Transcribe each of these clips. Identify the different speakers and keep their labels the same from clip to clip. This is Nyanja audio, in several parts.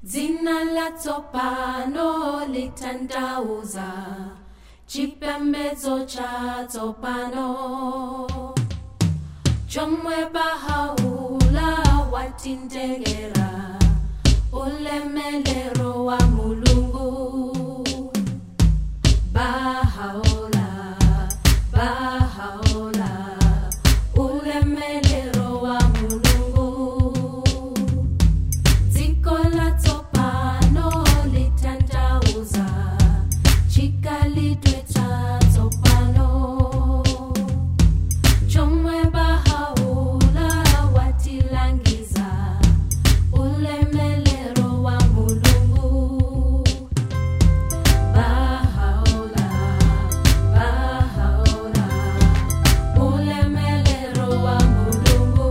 Speaker 1: Dzina la tsopano litandauza chipembedzo cha tsopano chomwe bahaula watindegera ulemelero wa mulungu bahaula bahaula ulemelero wa mulungu dziko la tsopano litandauza chikalidwe cha tsopano chomwe bahaula watilangiza ulemelero wa mulungu bahaula bahaula ulemelero wa mulungu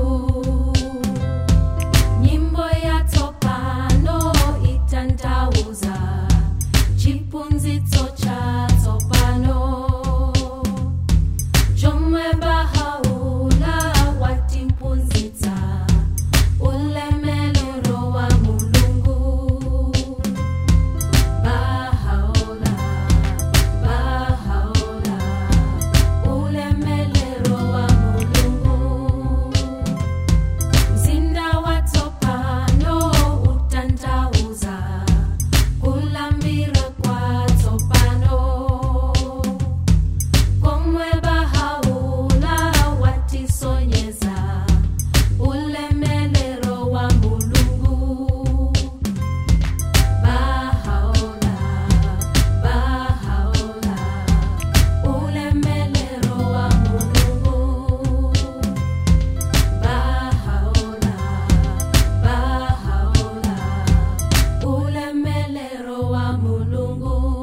Speaker 1: nyimbo ya tsopano itandauza chipunzitso cha tsopano chomwe bahaula watimpunzitsa ulemelero wa mulungu bahaula bahaula ulemelero wa mulungu mzinda wa tsopano utandauza kulambira kwa tsopano komwe bahaula watisonyeza ulemelero wa mulungu bahaula bahaula ulemelero wa mulungu bahaula bahaula ulemelero wa mulungu